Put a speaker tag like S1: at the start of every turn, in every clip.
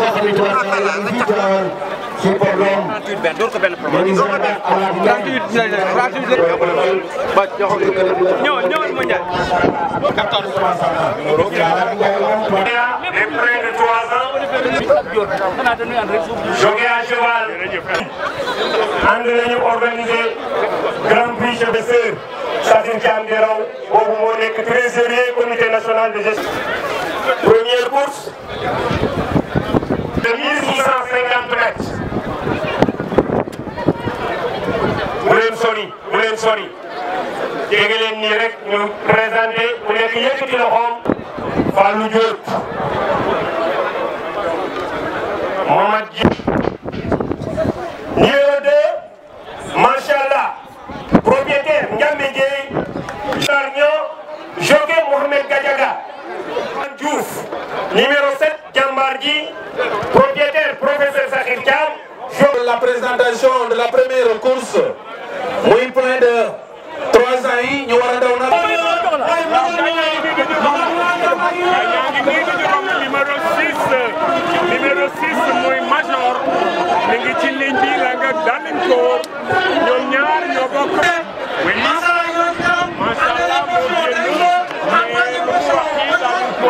S1: nga xam ne tubaarkalla ñu ngi teewal ci problème
S2: ñëwal ñëwal mu Ndiaye.
S3: Les près de 3 ans, jockey à cheval. ànd nañu organiser Grand Prix chef de sœur Sassine Thiam di raw boobu moo nekk trésorier comité national de gestion. Première course de 1650 mètres. bu leen sori bu leen sori jege leen nii rek ñu présenté ku nekk yëkkati loxoom Fallou Diop Momad Dji numéro 2 Machallah propriétaire Ndiambe Dieye Jarño jockey Mohamed Gadiaga Diouf numéro 7 Jambar Ji propriétaire professeur Sakhir Thiam
S4: la présentation de la première course muy plein de trois ans yi ñu war a daw na
S3: numéro 6 numéro 6 muy major mi ngi ci ligne bi la nga danin ko ñoom ñaar ñoo bokk oui macha allah moo génn mais bu wax yi danin ko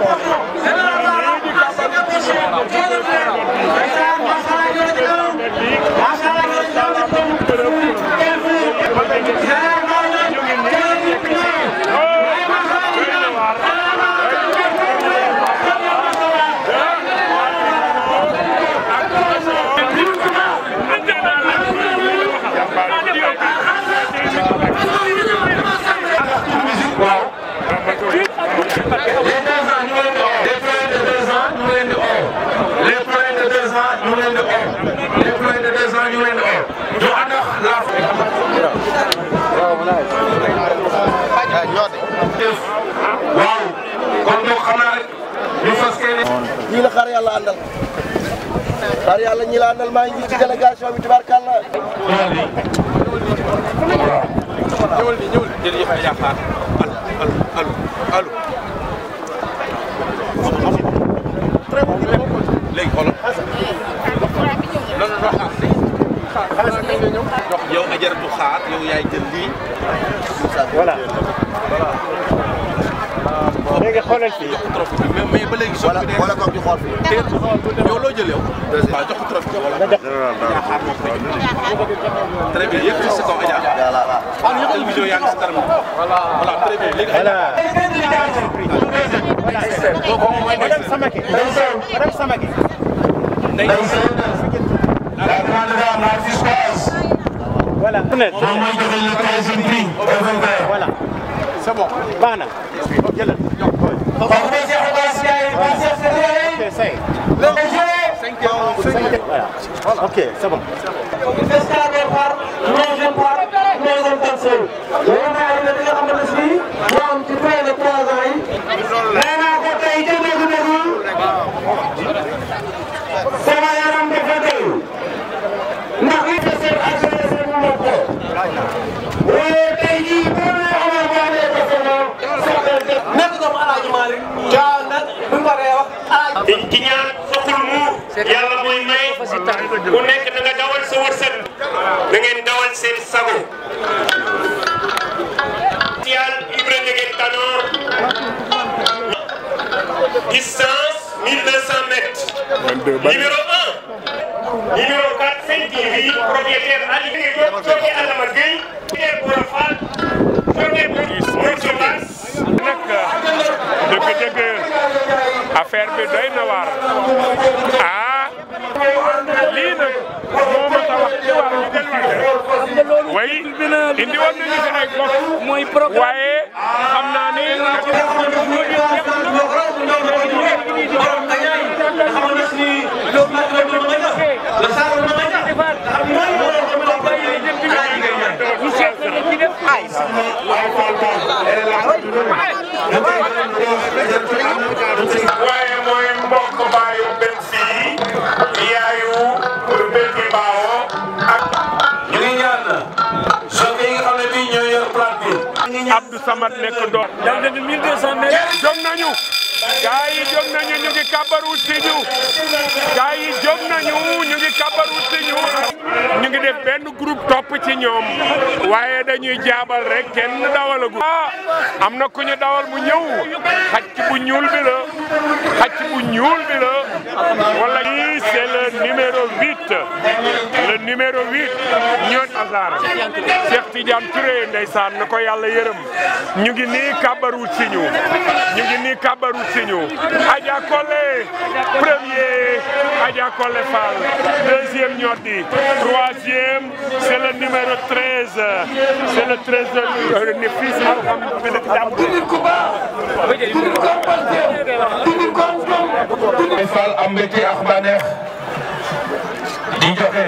S4: waaw kon donc xam naa rek ñu fas kee
S1: ñii la xaar yàlla àndal xaar yàlla ñi la àndal maa ngi ci délégation bi tubaarkalla
S4: léegi xoolal non non xaar yow ajaratu xaar yow yaay jël lii
S3: léegi xoolal fii
S4: trophée bi mais mais ba léegi soo ko dee
S1: wala koog di xool fii
S4: teel yow loo jël yow waaw jox ko trophée bi wala xaar moo koy jël très bien yëpp ci sa kaw Adja ah télévision yaa ngi si kanam voilà très bien léegi
S2: Madame Samake. Madame Samake.
S4: la grande dame la Fiscoise
S2: Voilà.
S4: moom mooy joxe le troisième prix au
S2: Voilà. C'est bon. Baax na. Jëlal.
S4: Kooku mooy Cheikh Abbas Ndiaye ba Cheikh Sénégalais
S2: Ok, say.
S4: le jeu
S2: Voilà. Ok, c'est bon.
S3: Escale départ troisième part troisième personne loolu mooy ay li nga xamante ne bii moo am ci près de trois ans yi nee naa ko tey ca dëgg-dëgg sama yaram dafa dëgg ndax li nga seet ak sa yëf mu mën ko waaye tey jii boo nee amal boo nee ko sama soxla def nekk doomu Alaaji Malick caa nag bu paree wax Alaaji ci ñaan soxul muur yàlla mooy may ku nekk na nga dawal sa wërsëg na ngeen dawal seen sago yal Ibra Ndege Tanor distance 1200 mètres numéro 1 numéro 4 Sen TV propriétaire Ali Diop jockey Adama Gueye jockey Boura Fall jockey Moussa Bass
S5: nag dëgg-dëgg affaire bi doy na waar ah lii nag moo ma tax wax ci wàllu delluwaate way indi woon nañu fi ay gox waaye xam naa ni
S3: waaye mooy mbokk baayu benn fii yaayu benn fi baawoo ak
S4: ñu ngi ñaan jockey yi nga xam ne bii ñoo yor plate bi
S5: Abdou Samad nekk doon.
S6: daw nañu 1200 mètres.
S5: jóg nañu. gaa yi jóg nañu ñu ngi kabaru si ñu. gaa yi jóg nañu ñu ngi kabaru si ñu. ñu ngi def benn groupe topp ci ñoom. waaye dañuy jaabal rek kenn dawalagu. ah am na ku ñu dawal mu ñëw. xacc bu ñuul bi la. xacc bu ñuul bi la. wala lii c'est le numéro 8. le numéro 8. ñoon hasard. Cheikh Tidiane Touré ndeysaan na ko yàlla yërëm. ñu ngi nii kabaru si ñu. ñu ngi nii kabaru si ñu. Adja Collé premier Adja Collé Fall deuxième ñoddi troisième c'est le numéro 13 c'est le 13 de ni fils
S3: Baye Fall am mbégte ak bànneex di joxe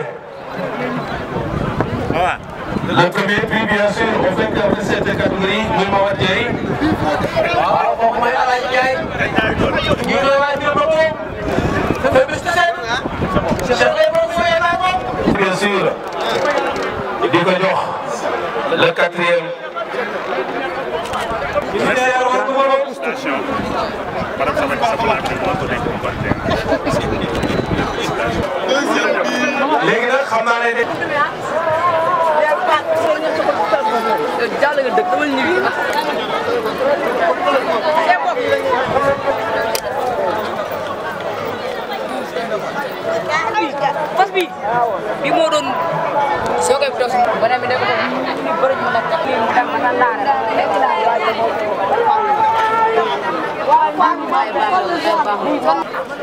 S3: le premier prix bien sûr au vainqueur de cette catégorie muy Mawar Dieye waaw kooku mooy Alaaj Ndiaye ñu ngi waay bi ba ko fe bis seen bien sûr di ko jox le quatrième léegi nag xam naa ne de
S7: jàll nga dëkk dama ñibbi fas bi bi moo doon soo koy tos beneen bi nekk ko ni bëri mu nekk ni mu dem na laara nekk na waaye moo waaye baax baax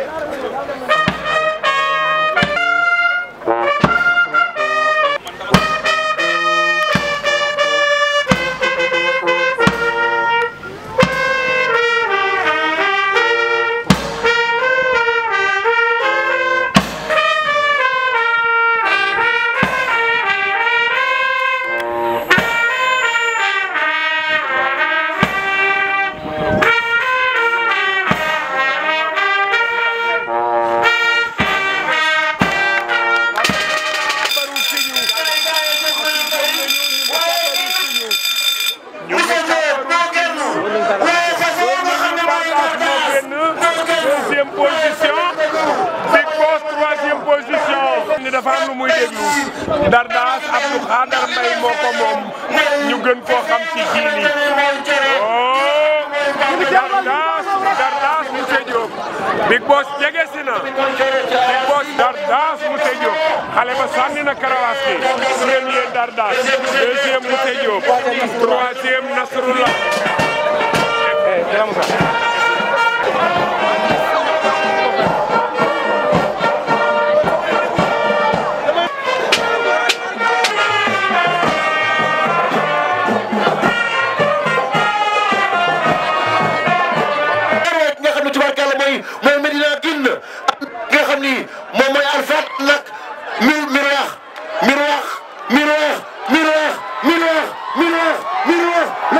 S5: deuxième position Big Boss troisième position ni dafa am lu muy déglu Dardas Abdou Khadar Mbaye moo ko moom ñu gën koo xam ci jiili oh Dardas Dardas monsieur Diop Big Boss jege si na Big Boss Dardas monsieur Diop xale ba sànni na karawaas bi premier Dardas deuxième monsieur Diop troisième Nasrullah
S1: nga xam ne tubaarkàlla mooy mooy Medina Gine nga xam ni moom mooy Arfat nag mir miraax miraax miraax miraax miraax miraax miraax